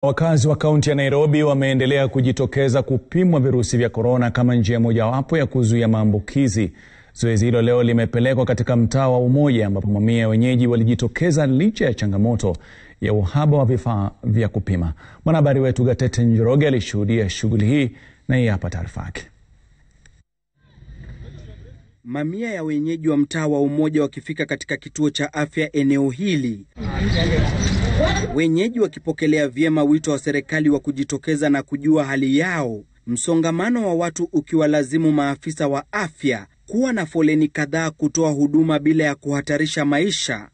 Wakazi wa kaunti ya Nairobi wameendelea kujitokeza kupimwa virusi vya korona kama njia mojawapo ya kuzuia maambukizi. Zoezi hilo leo limepelekwa katika mtaa wa Umoja ambapo mamia ya wenyeji walijitokeza licha ya changamoto ya uhaba wa vifaa vya kupima. Mwanahabari wetu Gatete Njoroge alishuhudia shughuli hii na hii hapa taarifa yake. Mamia ya wenyeji wa mtaa wa Umoja wakifika katika kituo cha afya eneo hili, wenyeji wakipokelea vyema wito wa serikali wa kujitokeza na kujua hali yao, msongamano wa watu ukiwalazimu maafisa wa afya kuwa na foleni kadhaa kutoa huduma bila ya kuhatarisha maisha,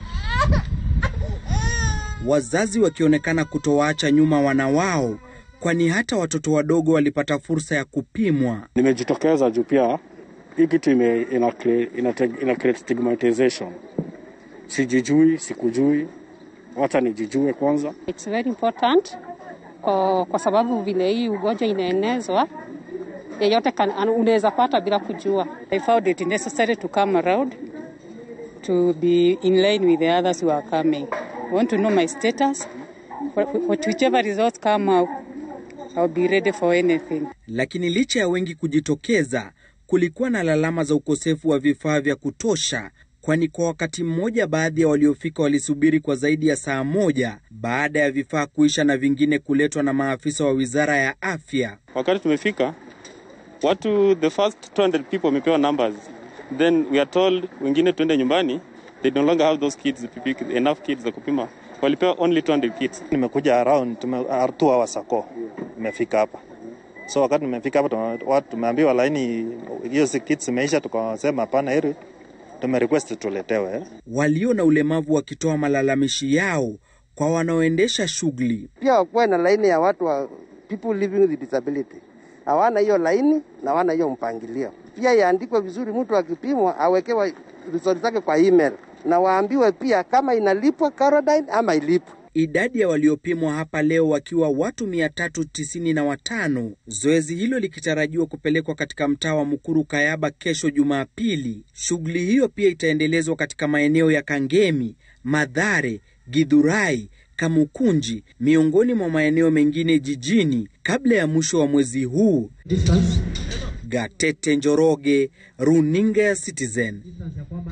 wazazi wakionekana kutowaacha nyuma wana wao, kwani hata watoto wadogo walipata fursa ya kupimwa. Nimejitokeza juu pia hii kitu ina, ina, ina, ina create stigmatization. Sijijui, sikujui, wacha nijijue kwanza. It's very important kwa, kwa sababu vile hii ugonjwa inaenezwa yeyote unaweza pata bila kujua. I found it necessary to come around to be in line with the others who are coming. I want to know my status. Whichever results come out, I'll be ready for anything. Lakini licha ya wengi kujitokeza, kulikuwa na lalama za ukosefu wa vifaa vya kutosha, kwani kwa wakati mmoja baadhi ya waliofika walisubiri kwa zaidi ya saa moja baada ya vifaa kuisha na vingine kuletwa na maafisa wa wizara ya afya. Wakati tumefika watu, the first 200 people wamepewa numbers, then we are told wengine tuende nyumbani, they no longer have those kits, enough kits za kupima, walipewa only 200 kits. Nimekuja around tume, two hours ago nimefika hapa so wakati nimefika hapa watu tumeambiwa laini hiyo kits imeisha, tukasema hapana, heri tume request tuletewe eh. Walio na ulemavu wakitoa malalamishi yao kwa wanaoendesha shughuli. Pia wakuwe na laini ya watu wa people living with disability, hawana hiyo laini na hawana hiyo mpangilio. Pia iandikwe vizuri, mtu akipimwa awekewe result zake kwa email na waambiwe pia kama inalipwa Caroline ama ilipwe. Idadi ya waliopimwa hapa leo wakiwa watu 395, zoezi hilo likitarajiwa kupelekwa katika mtaa wa Mukuru Kayaba kesho Jumapili. Shughuli hiyo pia itaendelezwa katika maeneo ya Kangemi, Madhare, Githurai, Kamukunji miongoni mwa maeneo mengine jijini kabla ya mwisho wa mwezi huu. Gatete Njoroge, Runinga ya Citizen.